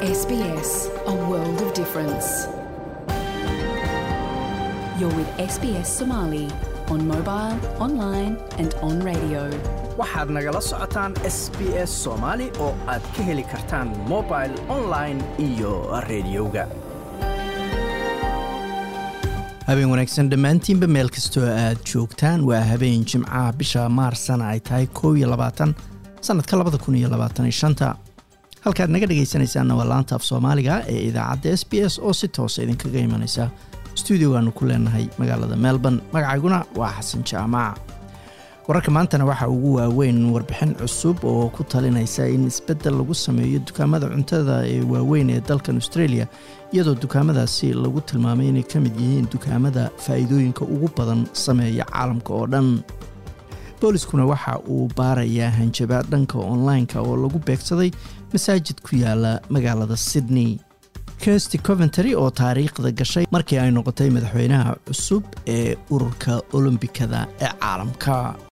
SBS, a world of difference. You're with SBS Somali on mobile, online, and on radio. waxaad nagala socotaan s b s soomaali oo aad ka heli kartaan mobil online iyo rediyoga habeen wanaagsan dhammaantiinba meel kastoo aad joogtaan waa habeen jimcaha bisha maarsana ay tahay koob iyo labaatan sannadka labada kun iyo labaatan iyo shanta halkaad naga dhegaysanaysaanna waa laanta af soomaaliga ee idaacadda s b s oo si toosa idinkaga imanaysa stuudiogaanu ku leenahay magaalada melbourne magacayguna waa xasan jaamac wararka maantana waxaa ugu waaweyn warbixin cusub oo ku talinaysa in isbeddel lagu sameeyo dukaamada cuntada ee waaweyn ee dalkan australia iyadoo dukaamadaasi lagu tilmaamay inay ka mid yihiin dukaamada faa'iidooyinka ugu badan sameeya caalamka oo dhan booliskuna waxa uu baarayaa hanjabaad dhanka online-ka oo lagu beegsaday masaajid ku yaala magaalada sydney kirsty coventry oo taariikhda gashay markii ay noqotay madaxweynaha cusub ee ururka olombikada ee caalamka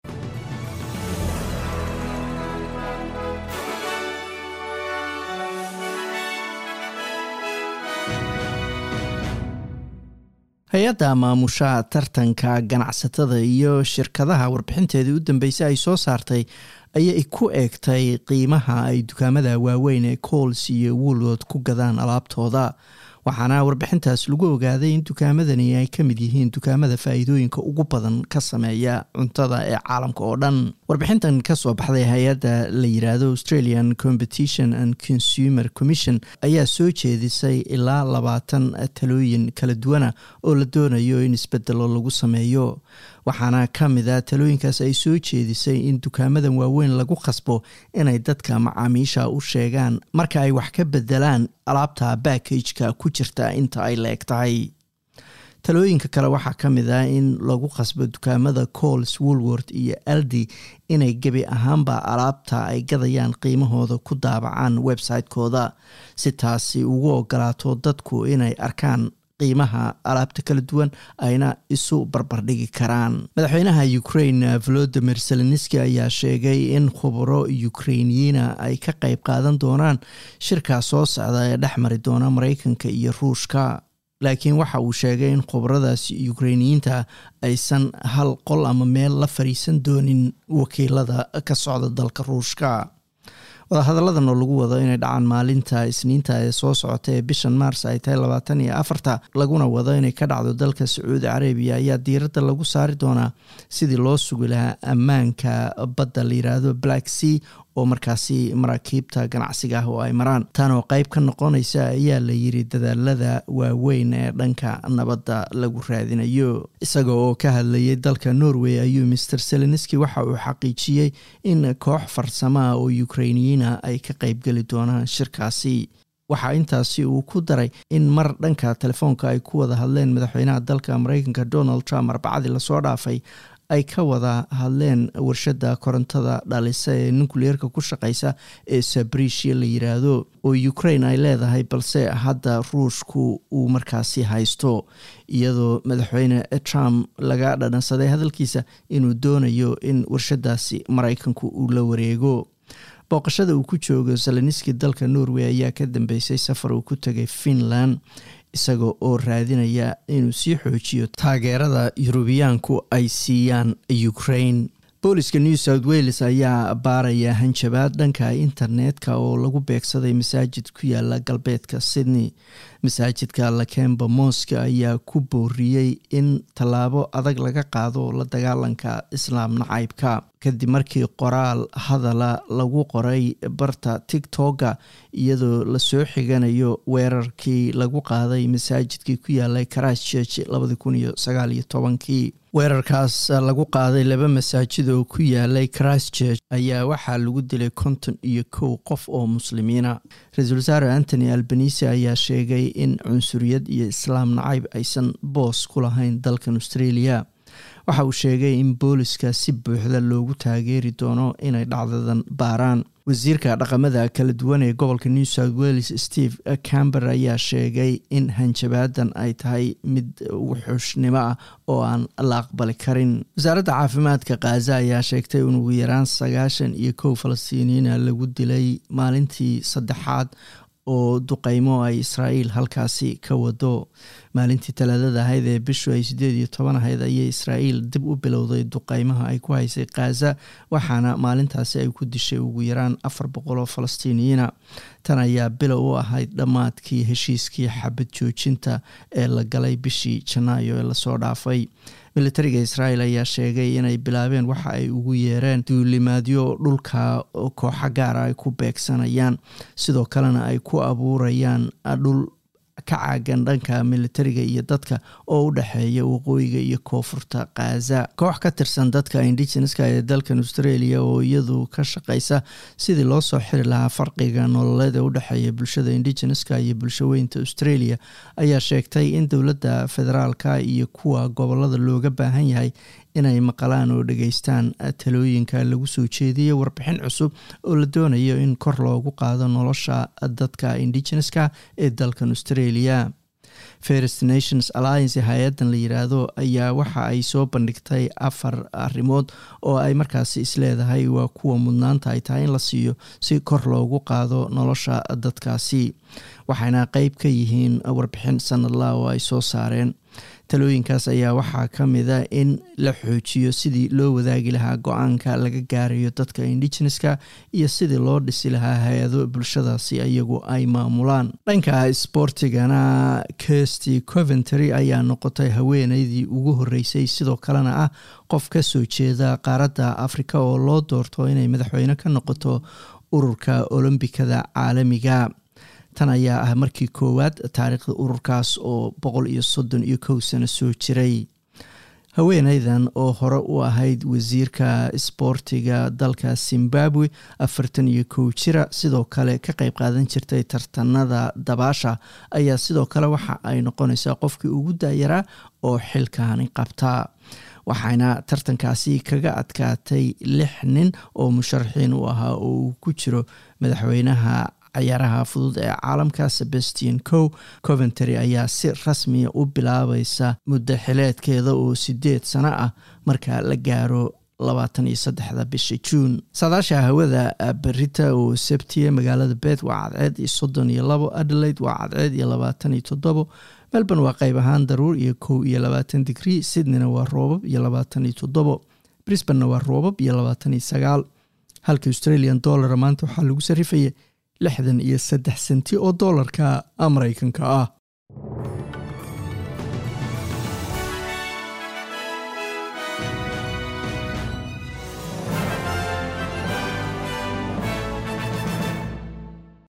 hay-adda maamusha tartanka ganacsatada iyo shirkadaha warbixinteedii u dambeysay ay soo saartay ayay ku eegtay qiimaha ay dukaamada waaweyn ee cools iyo woolwood ku gadaan alaabtooda waxaana warbixintaas lagu ogaaday in dukaamadani ay ka mid yihiin dukaamada faa'iidooyinka ugu badan ka sameeya cuntada ee caalamka oo dhan warbixintan kasoo baxday hay-adda la yiraahdo australian competition and consumer commission ayaa soo jeedisay ilaa labaatan talooyin kala duwana oo la doonayo in isbedelo lagu sameeyo waxaana ka mid a talooyinkaas ay soo jeedisay in dukaamadan waaweyn lagu khasbo inay dadka macaamiisha u sheegaan marka ay wax ka bedelaan alaabta backageka ku jirta inta ay la eg tahay talooyinka kale waxaa ka mid ah in lagu khasbo dukaamada cools woolworth iyo aldi inay gebi ahaanba alaabta ay gadayaan qiimahooda ku daabacaan website-kooda si taasi ugu ogolaato dadku inay arkaan qiimaha alaabta kala duwan ayna isu barbardhigi karaan madaxweynaha ukraine volodimir zelenski ayaa sheegay in khubaro ukrainiyiina ay ka qayb qaadan doonaan shirkaa soo socda ee dhex mari doona mareykanka iyo ruushka laakiin waxa uu sheegay in khubaradaasi ukrainiyiinta aysan hal qol ama meel la fariisan doonin wakiilada ka socda dalka ruushka wadahadalladan oo lagu wado inay dhacaan maalinta isniinta ee soo socota ee bishan maars ay tahay labaatan iyo afarta laguna wado inay ka dhacdo dalka sacuudi carabiya ayaa diiradda lagu saari doonaa sidii loo sugi lahaa ammaanka badda la yiraahdo black sea oo markaasi maraakiibta ganacsiga ah oo ay maraan tan oo qeyb ka noqonaysa ayaa la yiri dadaalada waaweyn ee dhanka nabadda lagu raadinayo isaga oo ka hadlayay dalka norway ayuu master selenski waxa uu xaqiijiyey in koox farsamaha oo ukrainiyiina ay ka qeybgeli doonaan shirkaasi waxaa intaasi uu ku daray in mar dhanka telefoonka ay ku wada hadleen madaxweynaha dalka mareykanka donald trump arbacadii lasoo dhaafay ay ka wada hadleen warshadda korontada dhalisa ee nucleerka ku shaqeysa ee sabriishia la yiraahdo oo ukraine ay leedahay balse hadda ruushku uu markaasi haysto iyadoo madaxweyne trump laga dhadhansaday hadalkiisa inuu doonayo in warshadaasi mareykanku uu la wareego booqashada uu ku joogo zeleniski dalka norway ayaa ka dambeysay safar uu ku tegay finland isaga oo raadinaya inuu sii xoojiyo taageerada yurubiyaanku ay siiyaan ukraine booliska new south wales ayaa baaraya hanjabaad dhanka internetka oo lagu beegsaday masaajid ku yaala galbeedka sydney masaajidka lakemba moska ayaa ku booriyey in tallaabo adag laga qaado la dagaalanka islaam nacaybka kadib markii qoraal hadala lagu qoray barta tigtoga iyadoo lasoo xiganayo weerarkii lagu qaaday masaajidkii ku yaalay christchurch labadi kun iyo sagaal iyo tobankii weerarkaas lagu qaaday laba masaajid oo ku yaalay christchurch ayaa waxaa lagu dilay konton iyo kow qof oo muslimiina ra-iisul wasaare antony albanise ayaa sheegay in cunsuriyad iyo islaam nacayb aysan boos ku lahayn dalkan australia waxa uu sheegay in booliska si buuxda loogu taageeri doono inay dhacdadan baaraan wasiirka dhaqamada kala duwan ee gobolka new south wales steve camber ayaa sheegay in hanjabaadan ay tahay mid wuxuushnimo ah oo aan la aqbali karin wasaaradda caafimaadka khaza ayaa sheegtay in ugu yaraan sagaashan iyo kow falastiiniyiina lagu dilay maalintii saddexaad oo duqeymo ay israa'iil halkaasi ka wado maalintii talaadada ahayd ee bishu ay sideed iyo toban ahayd ayay israa'iil dib u bilowday duqeymaha ay ku haysay khaza waxaana maalintaasi ay ku dishay ugu yaraan afar boqol oo falastiiniyiina tan ayaa bilow u ahayd dhammaadkii heshiiskii xabad joojinta ee la galay bishii janaayo ee lasoo dhaafay militariga israa'iil ayaa sheegay inay bilaabeen waxa ay ugu yeereen duulimaadyo dhulka kooxo gaara ay ku beegsanayaan sidoo kalena ay ku abuurayaan dhul ka caagan dhanka militariga iyo dadka oo u dhexeeya waqooyiga iyo koonfurta khaza koox ka tirsan dadka indigeneska ee dalkan australia oo iyadu ka shaqeysa sidii loo soo xiri lahaa farqiga nololeed ee u dhexeeya bulshada indigeneska iyo bulshaweynta australia ayaa sheegtay in dowladda federaalka iyo kuwa gobolada looga baahan yahay inay maqalaan oo dhageystaan talooyinka lagu soo jeediyay warbixin cusub oo la doonayo in kor loogu qaado nolosha dadka indigeneska ee dalkan australia first nations alliance hay-adan la yiraahdo ayaa waxa ay soo bandhigtay afar arrimood oo ay markaasi isleedahay waa kuwa mudnaanta ay tahay in la siiyo si kor loogu qaado nolosha dadkaasi waxayna qeyb ka yihiin warbixin sanadla oo ay soo saareen talooyinkaas ayaa waxaa ka mida in la xoojiyo sidii loo wadaagi lahaa go-aanka laga gaarayo dadka indigeneska iyo sidii loo dhisi lahaa hay-ado bulshadaasi iyagu ay maamulaan dhanka sboortigana kirsty coventry ayaa noqotay haweeneydii ugu horeysay sidoo kalena ah qof ka soo jeeda qaaradda afrika oo loo doorto inay madaxweyne ka noqoto ururka olombikada caalamiga tan ayaa ah markii koowaad taariikhda ururkaas oo boqol iyo soddon iyo kow sano soo jiray haweeneydan oo hore u ahayd wasiirka isboortiga dalka zimbabwe afartan iyo kow jira sidoo kale ka qeyb qaadan jirtay tartanada dabaasha ayaa sidoo kale waxa ay noqonaysaa qofkii ugu daayaraa oo xilkaani qabta waxayna tartankaasi kaga adkaatay lix nin oo musharaxiin u ahaa oo uu ku jiro madaxweynaha ciyaaraha fudud ee caalamka sebastian cow coventry ayaa si rasmiya u bilaabaysa muddo xileedkeeda oo sideed sano ah marka la gaaro labaatan iyo saddexda bisha juun saadaasha hawada berita oo sebtiya magaalada bet waa cadceed iyo soddon iyo labo adelaide waa cadceed iyo labaatan iyo toddobo melbourne waa qeyb ahaan daruur iyo kow iyo labaatan digrii sydneyna waa roobab iyo labaatan iyo toddobo brisbanna waa roobab iyo labaatan iyo sagaal halka australian dollara maanta waxaa lagu sarifaya lixdan iyo saddex senti oo doolarka mareykanka ah